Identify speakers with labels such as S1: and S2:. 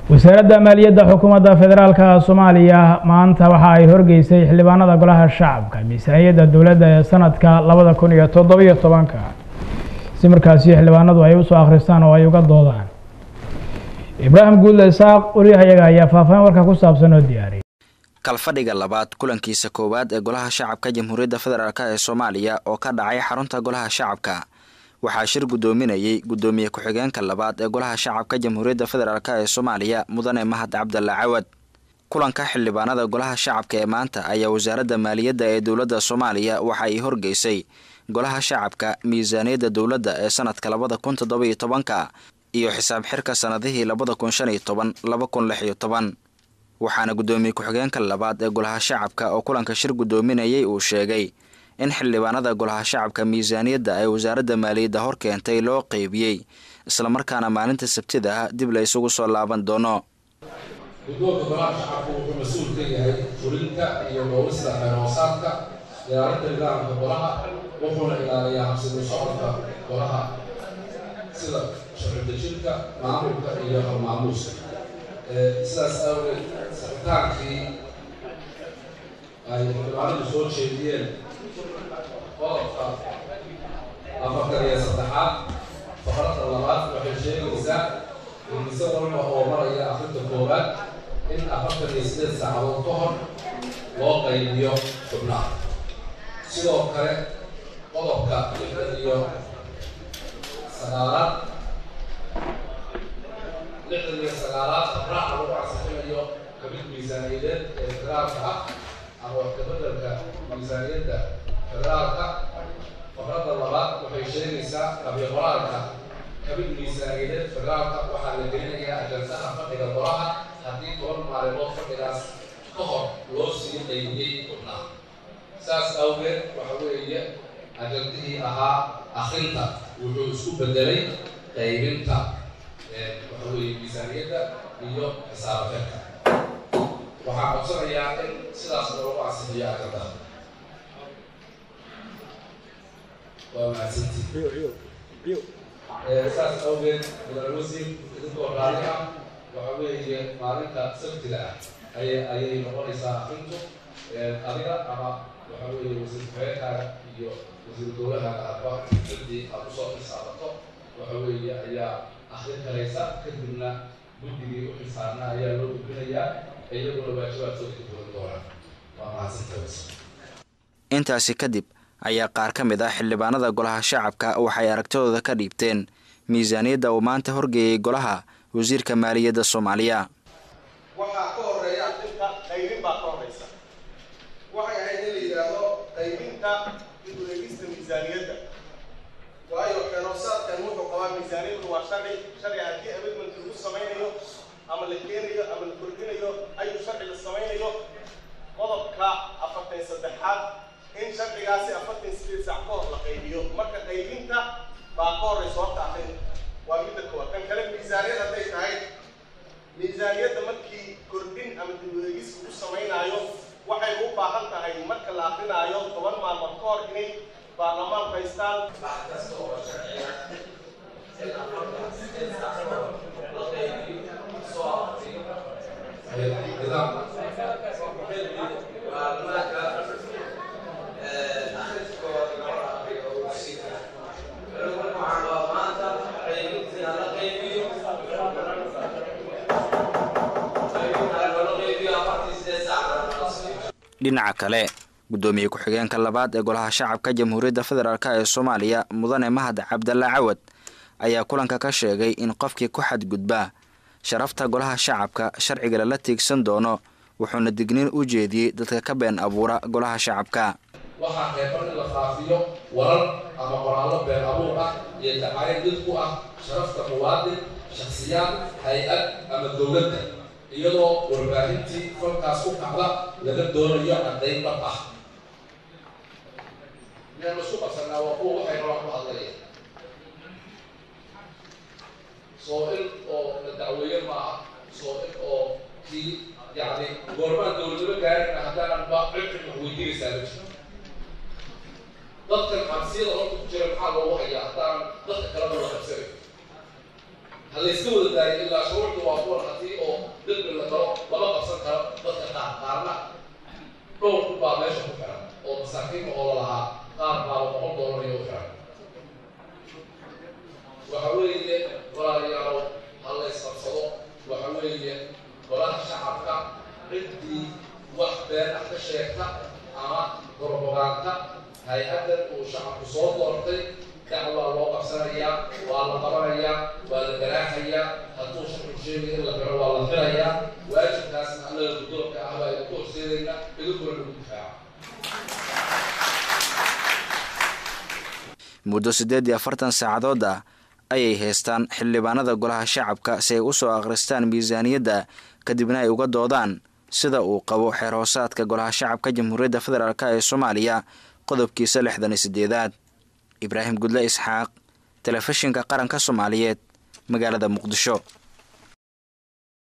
S1: wasaaradda maaliyadda xukuumadda federaalka soomaaliya maanta waxa ay horgeysay xildhibaanada golaha shacabka miisaaniyadda dowladda ee sanadka labada kun iyo toddobiyo tobanka si markaasi xildhibaanadu ay usoo akhristaan oo ay uga doodaan ibraahim guudle isaaq wariyahayaga ayaa faahfaahin warka ku saabsan oo diyaariyay
S2: kalfadhiga labaad kulankiisa koowaad ee golaha shacabka jamhuuriyadda federaalk ee soomaaliya oo ka dhacay xarunta golaha shacabka waxaa shir guddoominayey guddoomiye ku-xigeenka labaad ee golaha shacabka jamhuuriyadda federaalk ee soomaaliya mudane mahad cabdalla cawad kulanka xildhibaanada golaha shacabka ee maanta ayaa wasaaradda maaliyadda ee dowladda soomaaliya waxa ay horgeysay golaha shacabka miisaaniyadda dowladda ee sanadka labada kun toddoba iyo tobanka iyo xisaab xirka sanadihii labada kun shan iyo toban laba kun lix iyo toban waxaana guddoomiye ku-xigeenka labaad ee golaha shacabka oo kulanka shir guddoominayay uu sheegay in xildhibaanada golaha shacabka miisaaniyadda ay wasaaradda maaliyadda hor keentay loo qeybiyey islamarkaana maalinta sabtida ah dib la isugu soo laaban doono
S3: guddoonka golaha shacabku wuxuu mas-uul ka yahay fulinta iyo dhowrista xeerhoosaadka ilaalinta nidaamka golaha wuxuuna ilaaliyaa habsida socodka golaha sida sharci dejinta maamulka iyo hormaamuuska sidaas awgeed sabitaankii ay xildhibaanadu soo jeediyeen qodobka afartan iyo saddexaad faqradda labaad waxay sheegaysaa inise walba oo maraya akrinta koowaad in afartan iyo sideed saacadood ka hor loo qaybiyo xubnaha sidoo kale qodobka lixdan iyo sagaalaad lixdan iyo sagaalaad raaca lagu ansixinayo kamid miisaaniyadeed ee federaalka ah ama wax kabedelka miisaaniyadda federaalka faqradda labaad waxay sheegaysaa qabiyo qoraalka kamid miisaaniyadeed federaalka waxaa la gelinayaa ajandaha fadhiga golaha haddii toban maalimood fadhigaas ka hor loo sii qaybiyey xubnaha saas awgeed waxa weeye ajandihii ahaa akrinta wuxuu isku bedelay qaybinta waxa weeye miisaaniyadda iyo xisaabafeedka waxaa codsanayaa in sidaas loogu ansixiyo ajandaha waa mahadsantii saas awgeed mudane wasiir idinkoo raali ah waxa weeye maalinta sabtiga ah ayay ayay noqonaysaa akrintu adiga ama waxa weeye wasiir ku-xigeenkaaga iyo wasiir dowlahaaga adba ciddii aad usoo xisaabato waxa weeye ayaa akrin karaysa kadibna guddigii u xisaabna ayaa loo gudbinayaa iyaguna waajibaadkooda ka duwan doonaan waa mahadsantahay
S2: intaasi kadib ayaa qaar ka mid ah xildhibaanada golaha shacabka waxay aragtidooda ka dhiibteen miisaaniyadda uu maanta horgeeyey golaha wasiirka maaliyadda soomaaliya
S4: waxaa ka horeeya akrinta qaybin baa ka horeysa waxay ahayd in la yidhaahdo qaybinta dib u eegista miisaaniyadda waayo xeeroosaadkan wuxuu qabaa miisaaniyaddu waa sharci sharci haddii amendment lagu samaynayo ama la keenayo ama la kordhinayo ayuu sharci la samaynayo qodobka afartan saddexaad in sharcigaasi afartan sideed saac ka hor la qaybiyo marka qaybinta baa ka horeysa horta akrin waa midda koowaad kan kale miisaaniyad hadday tahay miisaaniyadda markii kordhin ama dib u eegis lagu samaynaayo waxay u baahan tahay marka la akrinaayo toban maalmood ka hor inay baarlamaan haystaan wax kasta oo sharciga in afartan sideed saac ka hor la qaybiyo soo afartiyo
S2: dhinaca kale guddoomiye ku-xigeenka labaad ee golaha shacabka jamhuuriyadda federaalk ee soomaaliya mudane mahad cabdalla cawad ayaa kulanka ka sheegay in qofkii ku xadgudba sharafta golaha shacabka sharciga lala tiigsan doono wuxuuna digniin u jeediyey dadka ka been abuura golaha shacabka
S3: waxaa reeban in la faafiyo warar ama qoraallo been abuur ah iyo dacaayad did ku ah sharafta muwaadin shakhsiyaad hay-ad ama dowladda iyadoo warbaahintii falkaas ku kacda laga doonayo caddayn dhab ah miyaan isku qabsanaa waa kuwa waxay rabaan ku hadlaya soo in oo la dacweeye ma aha soo in oo kii yacni goormaan dowladnimo gaarina haddaanan ba cibcib wax weydiinaysaa ma jiro dadkan xabsiyada horta ku jira maxaa loogu hayaa haddaanan dadka kaleba la qabsanayn ha layska wada daayo ilaa shuruucda waa kuwan haddii oo weeye golaha shacabka ciddii wax been ah ka sheegta ama gorbogaanta hay-addan uu shacabku soo doortay dacwaa loo qabsanayaa waa la qabanayaa waa la garaaxayaa hadduu shacabku sheegay in la xiro waa la xirayaa waajibkaasna annaga guddoonka ah baa idinku horseedayna idinkuna lagu difaaca
S2: muddo siddeed iyo afartan saacadood ah ayay haystaan xildhibaanada golaha shacabka si ay u soo akhristaan miisaaniyadda kadibna ay uga doodaan sida uu qabo xeer hoosaadka golaha shacabka jamhuuriyadda federaalk ee soomaaliya qodobkiisa lixdan iyo siddeedaad ibraahim gudle isxaaq telefishinka qaranka soomaaliyeed magaalada muqdisho